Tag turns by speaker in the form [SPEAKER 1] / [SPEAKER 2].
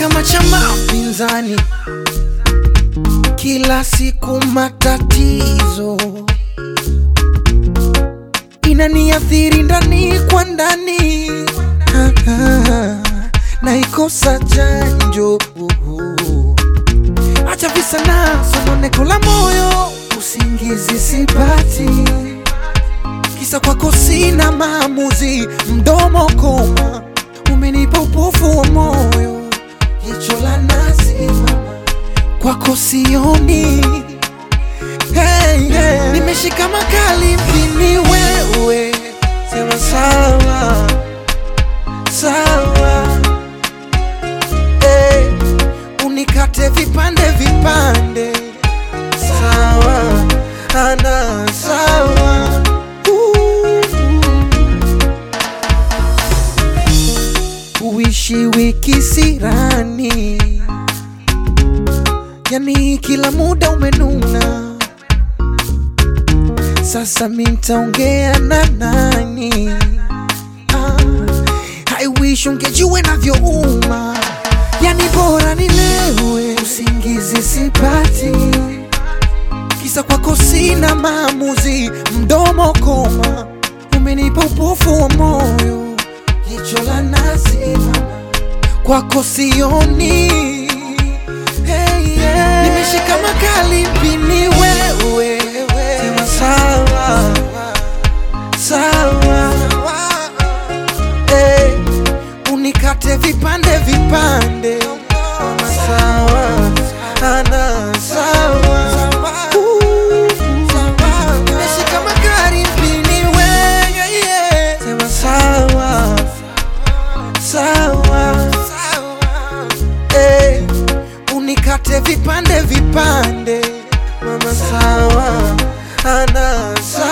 [SPEAKER 1] kama chama pinzani, kila siku matatizo inaniathiri ndani kwa ndani, Ah, ah, naikosa chanjo. Acha visa na sononeko la moyo, usingizi sipati, kisa kwako sina maamuzi, mdomo koma, umenipa upofu wa moyo, jicho la nazi mama, kwako sioni hey, hey. Nimeshika makali mpini wewe, sema sawa sawa, hey. Unikate vipande vipande, sawa ana sawa uh. Uishi wiki sirani, yani kila muda umenuna sasa mi ntaongea na nani? Ah, I wish ungejua navyouma, yani bora nilewe, usingizi sipati, kisa kwako sina maamuzi, mdomo koma, umenipa upofu wa moyo, jicho la nazi mama, kwako sioni hey, yeah. Nimeshika makali mpini wewe, sema sawa sawa, hey. Unikate vipande vipande, sawa ana sawa Uh, nimeshika makali mpini wewe, yeah. sema sawa sawa hey. Unikate vipande vipande, mama sawa ana sawa